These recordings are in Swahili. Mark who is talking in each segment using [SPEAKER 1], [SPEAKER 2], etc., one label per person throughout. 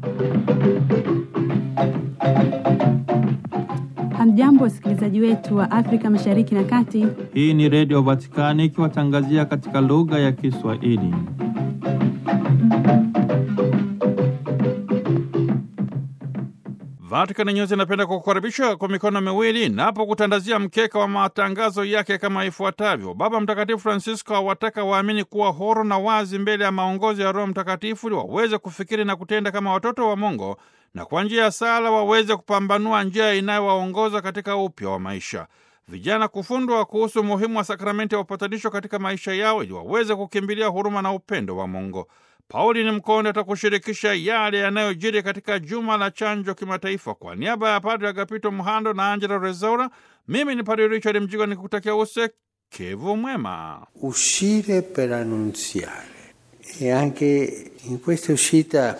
[SPEAKER 1] Hamjambo, wasikilizaji wetu wa Afrika Mashariki na Kati.
[SPEAKER 2] Hii ni Redio Vatikani ikiwatangazia katika lugha ya Kiswahili. Vatikani News inapenda kukukaribisha kwa mikono miwili napo kutandazia mkeka wa matangazo yake kama ifuatavyo. Baba Mtakatifu Francisco awataka waamini kuwa huru na wazi mbele ya maongozi ya Roho Mtakatifu ili waweze kufikiri na kutenda kama watoto wa Mungu na kwa njia ya sala waweze kupambanua njia inayowaongoza katika upya wa maisha. Vijana kufundwa kuhusu umuhimu wa sakramenti ya upatanisho katika maisha yao ili waweze kukimbilia huruma na upendo wa Mungu. Pauli ni Mkonde atakushirikisha yale yanayojiri katika juma la chanjo kimataifa. Kwa niaba ya Padre Agapito Mhando na Angela Rezaura, mimi ni Padre Richard Mjigwa nikutakia usikivu mwema.
[SPEAKER 3] Uscire per annunziare e anche in questa uscita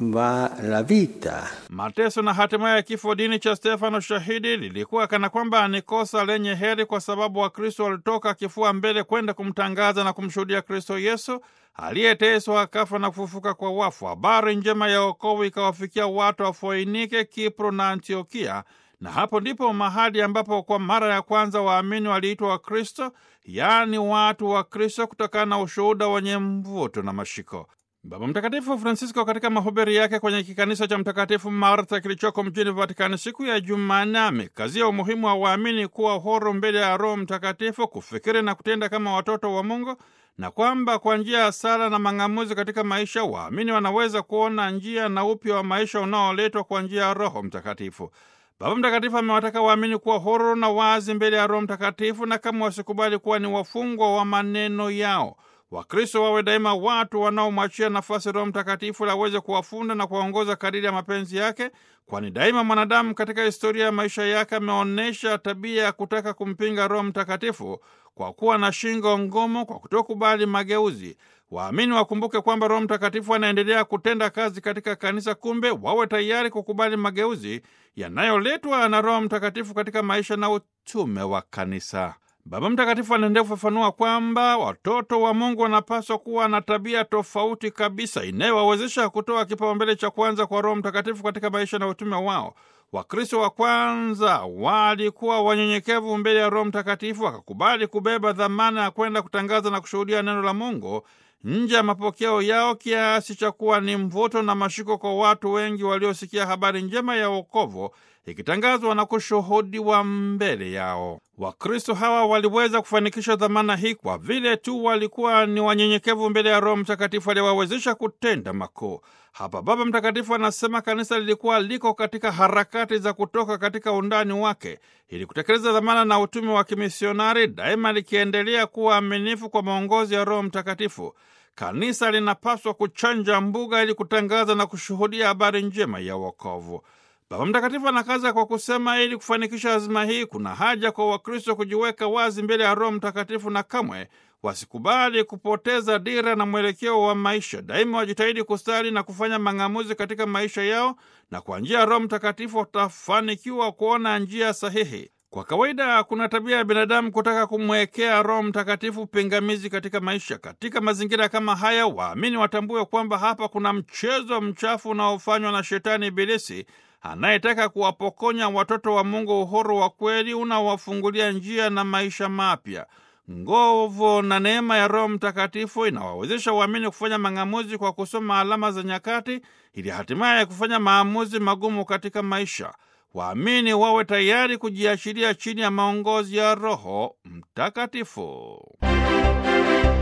[SPEAKER 3] va la vita.
[SPEAKER 2] Mateso na hatimaye ya kifo dini cha Stefano shahidi lilikuwa kana kwamba ni kosa lenye heri, kwa sababu Wakristo walitoka kifua mbele kwenda kumtangaza na kumshuhudia Kristo Yesu aliyeteswa akafa na kufufuka kwa wafu. Habari njema ya wokovu ikawafikia watu wa Foinike, Kipro na Antiokia, na hapo ndipo mahali ambapo kwa mara ya kwanza waamini waliitwa Wakristo, yaani watu wa Kristo, kutokana na ushuhuda wenye mvuto na mashiko. Baba Mtakatifu Francisco katika mahubiri yake kwenye kikanisa cha Mtakatifu Martha kilichoko mjini Vatikani siku ya Jumanne amekazia umuhimu wa waamini kuwa huru mbele ya Roho Mtakatifu, kufikiri na kutenda kama watoto wa Mungu, na kwamba kwa njia ya sala na mang'amuzi katika maisha waamini wanaweza kuona njia na upya wa maisha unaoletwa kwa njia ya Roho Mtakatifu. Baba Mtakatifu amewataka waamini kuwa huru na wazi mbele ya Roho Mtakatifu na kama wasikubali kuwa ni wafungwa wa maneno yao. Wakristo wawe daima watu wanaomwachia nafasi Roho Mtakatifu ili aweze kuwafunda na kuwaongoza kadiri ya mapenzi yake, kwani daima mwanadamu katika historia ya maisha yake ameonyesha tabia ya kutaka kumpinga Roho Mtakatifu kwa kuwa na shingo ngumu, kwa kutokubali mageuzi. Waamini wakumbuke kwamba Roho Mtakatifu anaendelea kutenda kazi katika kanisa, kumbe wawe tayari kukubali mageuzi yanayoletwa na Roho Mtakatifu katika maisha na utume wa kanisa. Baba Mtakatifu anaendelea kufafanua kwamba watoto wa Mungu wanapaswa kuwa na tabia tofauti kabisa inayowawezesha kutoa kipaumbele cha kwanza kwa Roho Mtakatifu katika maisha na utume wao. Wakristo wa kwanza walikuwa wanyenyekevu mbele ya Roho Mtakatifu, wakakubali kubeba dhamana ya kwenda kutangaza na kushuhudia neno la Mungu nje ya mapokeo yao, kiasi cha kuwa ni mvuto na mashiko kwa watu wengi waliosikia habari njema ya wokovu ikitangazwa na kushuhudiwa mbele yao. Wakristo hawa waliweza kufanikisha dhamana hii kwa vile tu walikuwa ni wanyenyekevu mbele ya Roho Mtakatifu aliyewawezesha kutenda makuu. Hapa Baba Mtakatifu anasema kanisa lilikuwa liko katika harakati za kutoka katika undani wake ili kutekeleza dhamana na utume wa kimisionari, daima likiendelea kuwa aminifu kwa maongozi ya Roho Mtakatifu. Kanisa linapaswa kuchanja mbuga ili kutangaza na kushuhudia habari njema ya wokovu. Baba Mtakatifu anakaza kwa kusema, ili kufanikisha azima hii, kuna haja kwa Wakristo kujiweka wazi mbele ya Roho Mtakatifu na kamwe wasikubali kupoteza dira na mwelekeo wa maisha. Daima wajitahidi kusali na kufanya mang'amuzi katika maisha yao, na kwa njia ya Roho Mtakatifu watafanikiwa kuona njia sahihi. Kwa kawaida kuna tabia ya binadamu kutaka kumwekea Roho Mtakatifu pingamizi katika maisha. Katika mazingira kama haya, waamini watambue kwamba hapa kuna mchezo mchafu unaofanywa na Shetani Ibilisi anayetaka kuwapokonya watoto wa Mungu uhuru wa kweli unaowafungulia njia na maisha mapya. Nguvu na neema ya Roho Mtakatifu inawawezesha waamini kufanya mang'amuzi kwa kusoma alama za nyakati, ili hatimaye kufanya maamuzi magumu katika maisha. Waamini wawe tayari kujiachilia chini ya maongozi ya Roho Mtakatifu.